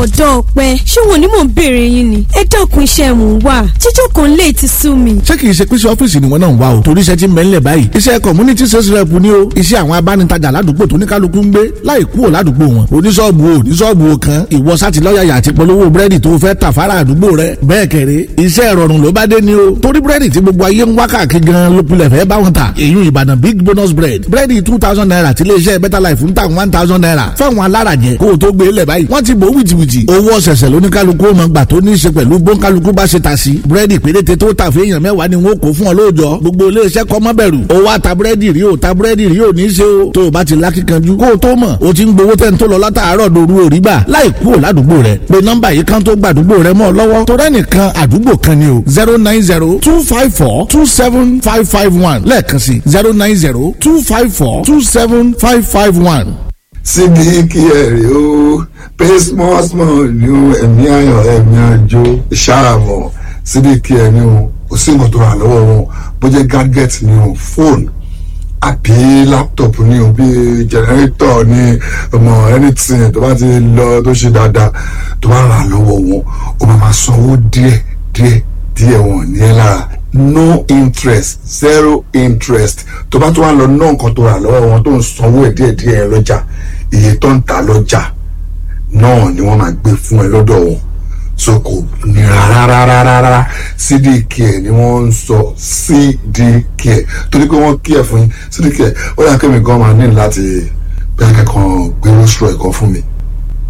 bọ̀dọ̀ ọ̀pẹ ṣé wọn ni mò ń béèrè yín ni ẹ dẹ́kun iṣẹ́ mò ń wà jíjọ́ kan lè ti sú mi. ṣé kìí ṣe pèsè ọ́fíìsì ni wọ́n náà ń wá o torí iṣẹ́ ti ń bẹ́ńlẹ̀ báyìí iṣẹ́ community sales rep ni o iṣẹ́ àwọn abánitajà ládùúgbò tó ní kálukú ń gbé láì kúrò ládùúgbò wọn oníṣọ́ọ̀bù o oníṣọ́ọ̀bù o kan ìwọ sátì lọ́yàyà àti polówó búrẹ́dì tó fẹ́ tà fara àdúgbò rẹ bẹ́ẹ̀ kẹ̀rẹ́ iṣẹ́ ìrọ̀rùn ló bá dé ni o torí búrẹ́dì tí gbogbo ayé ń wá káàkiri gan ló pilẹ̀ fẹ́ bá wọn ta èyí ìbàdàn big bonus bread búrẹ́dì two thousand naira tí iléeṣẹ́ better life ń tà one thousand naira fáwọn alárajẹ kó o tó gbé lẹ̀ báyìí wọ́n ti bò wìtìwìtì owó ọ̀sẹ̀sẹ̀ lóníkálukú ọmọ gbà tó ní í ṣe pẹ̀lú bóńkálukú bá ṣe ta sí búrẹ́dì péréte tó tà fún èèyàn mẹ́wàá ni wọ́n kó fún ọ lóòjọ́ gbogbo iléeṣẹ́ kọ́ mọ́ bẹ̀rù o wá ta búrẹ́dì rí o ta búrẹ́dì rí o ní í ṣe o tó o bá ti lákìkanjú kó o tó mọ̀ o ti ń gbowó tẹ́ ń tó lọ látàárọ̀ doru òrí gbà láì kúrò ládùúgbò rẹ pé nọ́mbà yìí kan tó gbàdúgbò rẹ mọ́ ọ lọ́wọ́ tó rẹ́nìkan àdúgbò kan ni o zero nine zero two five four two seven five five one lẹ́ẹ̀kan sí zero nine zero two five four two seven five five one. sídìkì ẹ̀rí o pay small small ni o ẹ̀mí ayọ̀ ẹ̀mí àjò ìṣàmọ̀ sídìkì ẹ̀rí o kò sí nǹkan tó wà lọ́wọ́ wọn bó jẹ́ gadget ni o fóònù àbí laptop ni o bí generator ni ọmọ anything tó bá ti lọ tó ṣe dáadáa tó bá rà lọ́wọ́ wọn o máa máa sanwó díẹ̀ díẹ̀ díẹ̀ wọn ní ẹ lára no interest zero interest tó bá tó wà lọ ná nǹkan tó rà lọ́wọ́ wọn tó ń sanwó ẹ̀ díẹ̀ díẹ̀ ẹ lọ́jà iye tó ń ta lọ́jà náà ni wọ́n máa gbé fún ẹ lọ́dọ̀ wọn so kò nira rárá rárá cdk ni wọ́n ń sọ cdk torí pé wọ́n kí ẹ̀ fún yín cdk ó yà kí mi gan máa ní láti bí akẹ́kọ̀ọ́ gbé rostro ẹ̀kọ́ fún mi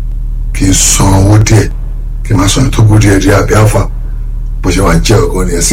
kì í san owó díẹ̀ kì í máa san ètò owó díẹ̀ díẹ̀ àbí àfà bó ṣe wà jẹ́ ọ̀gọ́ nìyẹn